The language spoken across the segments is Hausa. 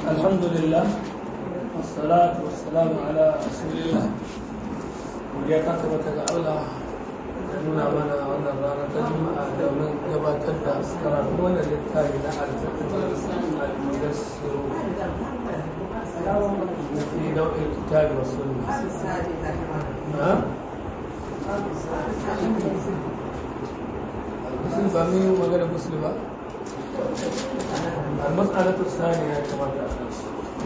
الحمد لله والصلاة والسلام على رسول الله ya tabbata ga Allah da nuna mana wannan rana ta juma'a domin gabatar da karatu wannan littafi na alfiqh al-mudassir fi nau'in kitabi wa sunna ha musul ba mu yi magana musul ba المسألة الثانية كما تعلم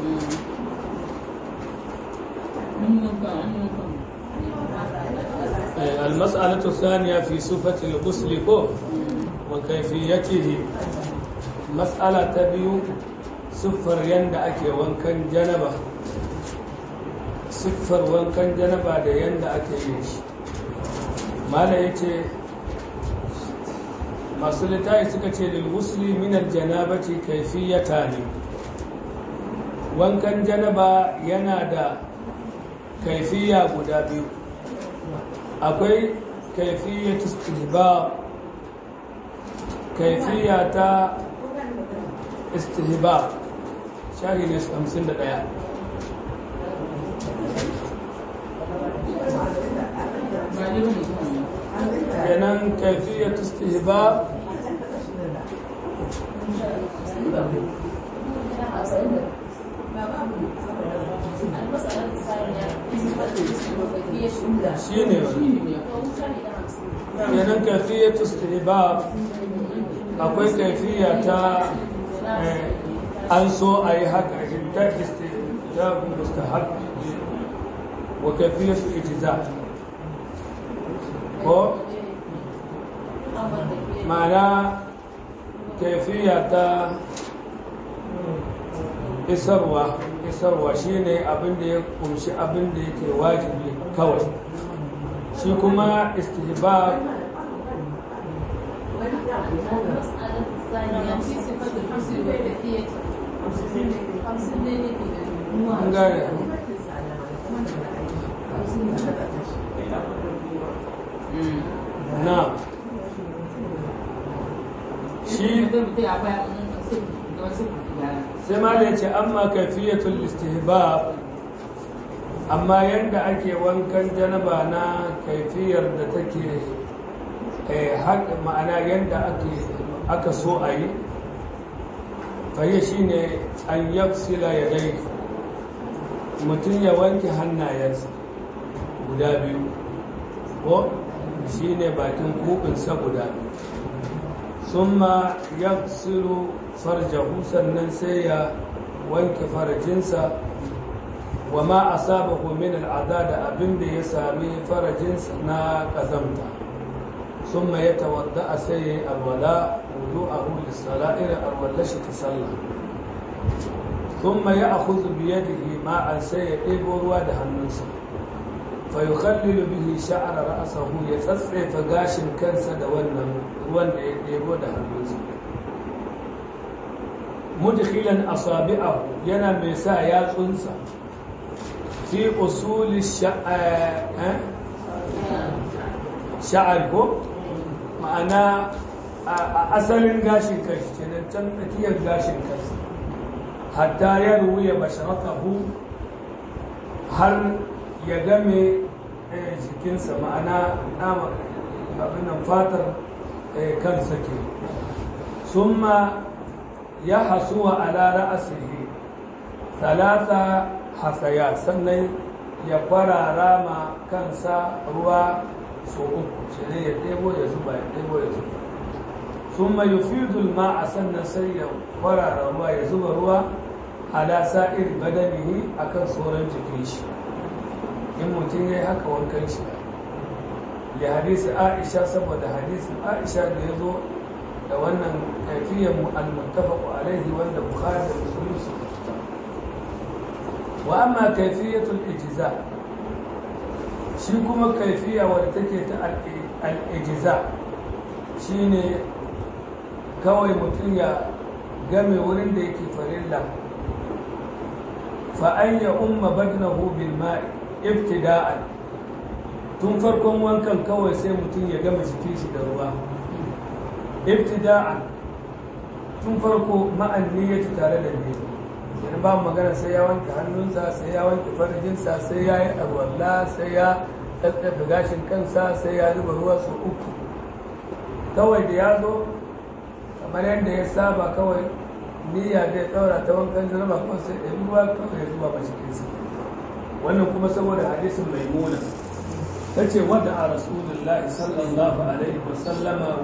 المسألة الثانية في صفة الغسل وكيفيته مسألة تبيو صفر يندأك وانكن جنبه صفر وانكن جنبه da yanda ake yin shi mala yace masu littafi suka ce lil ghusli min al janabati kayfiyatani wankan janaba yana da kaifiya guda biyu akwai kaifiyar istihbab kaifiya ta istihbab shahi ne 51 kenan kaifiyar istihbab shi ne yanan kaifiyar istihbab akwai kaifiya ta an so a yi haka ta istihbab mustahab wa kaifiyar ijiza ko ma'ana kaifiya ta isarwa isarwa shine abin da ya kumshi abin da yake wajibi kawai shi kuma istihbab gane na shi sai ma da ce amma kafiyatul istihbab amma yadda ake wankan janaba na kaifiyar da take haƙa ma'ana yadda aka so a yi faye shi ne an yafsila ya dai mutum ya wanke hannayensa guda biyu ko shi ne bakin kubinsa guda biyu sun ma yafsilu farjahu sannan sai ya wanke farajinsa wa ma asabahu min al'ada da abin da ya sami farajinsa na kazamta ثم يتوضا سي الولاء وضوءه للصلاه الى الولاش تصلى ثم ياخذ بيده ماء سي يديبو ruwa da hannunsa فيخلل به شعر راسه يتصفي فغاشin kansa da wannan ruwan da ya debo da hannunsa mudkhilan asabi'ahu yana mai sa yatsunsa fi usuli sha'ar ko ma'ana a asalin gashin kashi kenan can tsakiyar gashin kashi hatta ya ruwaya basharatahu har ya game jikinsa ma'ana nama abinan fatar kansa ke summa ya hasuwa ala ra'asihi talata hasaya sannan ya kwarara ma kansa ruwa so uku shi ne ya ɗebo ya zuba ya ɗebo ya zuba sun mai yufidul ma a sannan sai ya kwarara ruwa ya zuba ruwa ala sa'ir badanihi akan sauran jikin shi in mutum ya yi haka wankan shi ya hadisi aisha saboda hadisin aisha da ya zo da wannan kaifiyar al-muttafaq alaihi wanda bukhari da muslim su wa amma kaifiyatul ijza shi kuma kaifiya wadda take ta al-ijza shine kawai mutum ya game wurin da yake farilla fa an ya umma badnahu bil ma'i ibtida'an tun farkon wankan kawai sai mutum ya gama jikin shi da ruwa ibtida'an tun farko ma'an niyyati tare da niyya kenan ba magana sai ya wanke hannunsa sai ya wanke farjinsa sai ya yi alwala sai ya tsatsafe gashin kansa sai ya zuba ruwa su uku kawai da ya zo kamar yadda ya saba kawai niyya zai ɗaura ta wankan janaba kuma sai ya ruwa kawai ya zuba ba cikinsa wannan kuma saboda hadisin maimuna ta ce wadda a rasulullahi sallallahu alaihi wasallama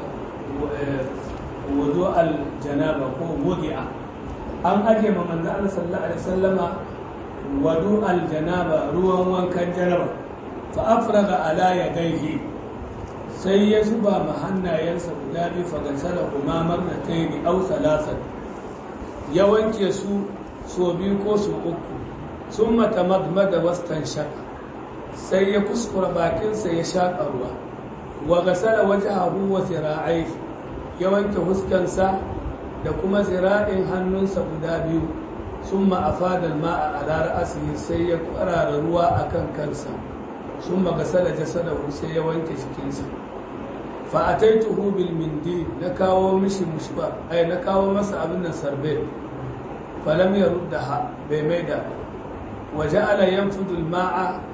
wudu al-janaba ko wudi'a an ajiye ma manzo Allah sallallahu alaihi wasallama wudu al-janaba ruwan wankan janaba fa afraga ala yadayhi sai ya zuba ma hannayensa guda biyu fa gasala kuma marnatayn aw thalathan ya wanke su so biyu ko so uku summa tamadmada wastanshaka sai ya kuskura bakinsa ya shaƙa ruwa wa gasala wajhahu wa zira'aihi ya wanke huskansa da kuma zira'in hannunsa guda biyu summa afada ma'a ala ra'sihi sai ya kwarara ruwa akan kansa summa gasala jasadahu sai ya wanke jikinsa fa ataituhu bil mindi na kawo mishi mushba ai na kawo masa abin nan sarbe falam yaruddaha bai maida وجعل ينفض الماء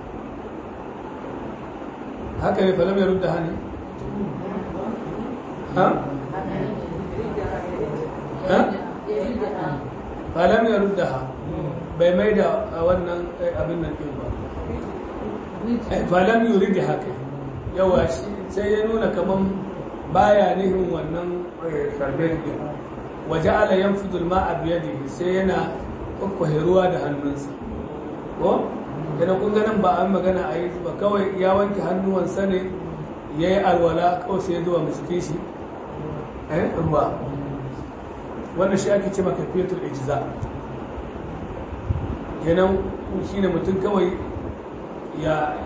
هكذا فلم يردها ne ها ها فلم يردها bai mai da wannan abin nan ɗin ba falam yuri da haka yawa sai ya nuna kaman baya nihin wannan sarbet ɗin waje ala yan fudul ma a biyar sai yana kwakwahe ruwa da hannunsa ko idan kun ganin ba an magana a yi ba kawai ya wanke hannuwansa ne ya yi alwala kawai sai zuwa cikin shi eh ruwa wannan shi ake ce maka fetur ijiza kenan shi ne mutum kawai ya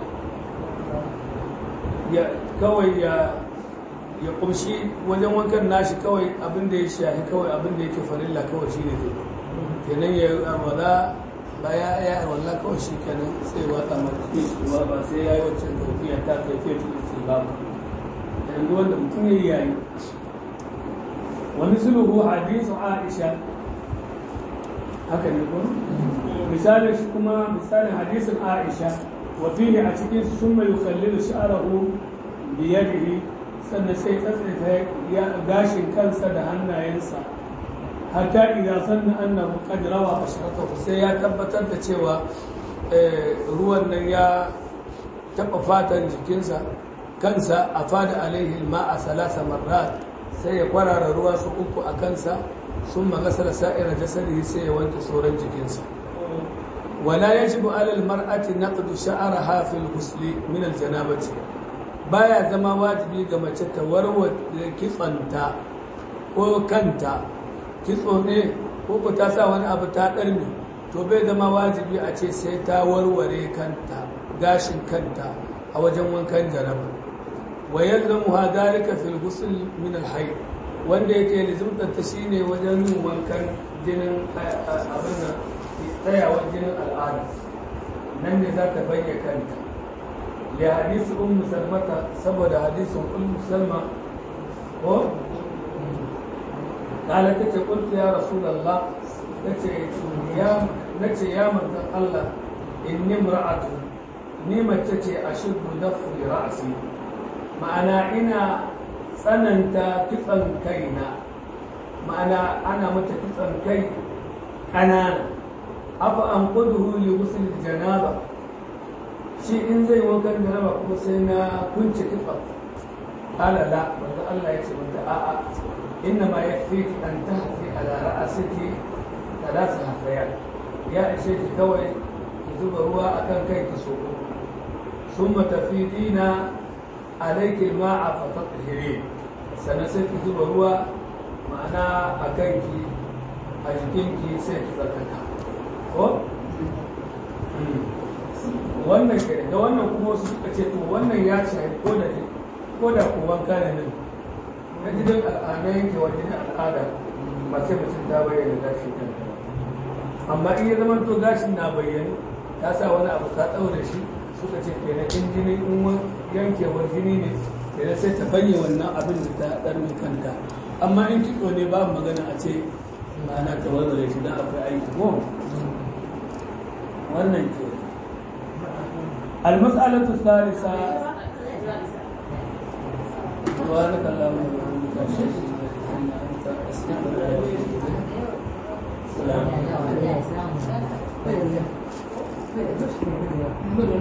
ya kawai ya ya kumshi wajen wankan nashi kawai abin da ya shahi kawai abin da yake farilla kawai shi ne kenan ya alwala ba ya ya wallah kawai shi kenan sai wata mafi ba ba sai ya yi waccan tafiya ta tafiya ta ce ba ba yanzu wanda mutum ya yi yayi wani sulhu hadisu aisha haka ne ko misalin shi kuma misalin hadisin aisha wa fihi a cikin sun mai yukallilu sha'arahu biyadihi sannan sai tsatsaita ya gashin kansa da hannayensa hatta idan sanna annahu qad rawa ashratahu sai ya tabbatar da cewa ruwan nan ya taba fatan jikinsa kansa a fada alaihi ma'a salasa marrat sai ya kwarara ruwa su uku a kansa sun magasar sa'ira jasadihi sai ya wanke sauran jikinsa wala yajibu ala almar'ati naqdu sha'raha fil ghusli min aljanabati baya zama wajibi ga mace ta warware kitsanta ko kanta kitso ne ko ku ta sa wani abu ta ɗarmi to bai zama wajibi a ce sai ta warware kanta gashin kanta a wajen wankan jaraba wa yalzamu ha dalika fil ghusl min al hayd wanda yake lizumtar ta shine wajen yin wankan jinin abin nan tsayawar jinin al'ada nan ne za ta bayyana kanta ya hadisi ummu salmata saboda hadisin ummu salma ko قال تتي قلت يا رسول الله تتي يا نتي يا من الله إني امرأة نيمة تتي أشد ضفر رأسي معنا إنا سننت كفن كينا معنا أنا متى كفن كي أنا أبا أنقذه لغسل الجنابة شيء إن زي وكان جنابة كما سينا كنت كفن قال لا الله يتي آآ إنما يكفيك أن تهفي على رأسك ثلاث هفيات يا شيخ كوي تزوج هو أكن كي تسوق ثم تفيدين عليك الماء فتطهرين سنسيت تزوج هو معنا أكنك أجكنك سيك زكاة ko wannan ke da wannan kuma wasu suka ce to wannan ya shahi ko da ko da kuwan kana nan na gidan al'ada yanke wa gidan al'ada ba sai mutum ta bayyana gashi kan amma in ya zama to gashin na bayyana ta sa wani abu ta ɗaure shi suka ce kenan in jini in yankewar jini ne kenan sai ta banye wannan abin da ta ɗarmi kanta amma in kitso ne babu magana a ce ma'ana ta warware shi don akwai aiki ko wannan ke المسألة الثالثة سبحانك اللهم وبحمدك أشهد أن لا إله إلا أنت أستغفرك وأتوب إليك السلام عليكم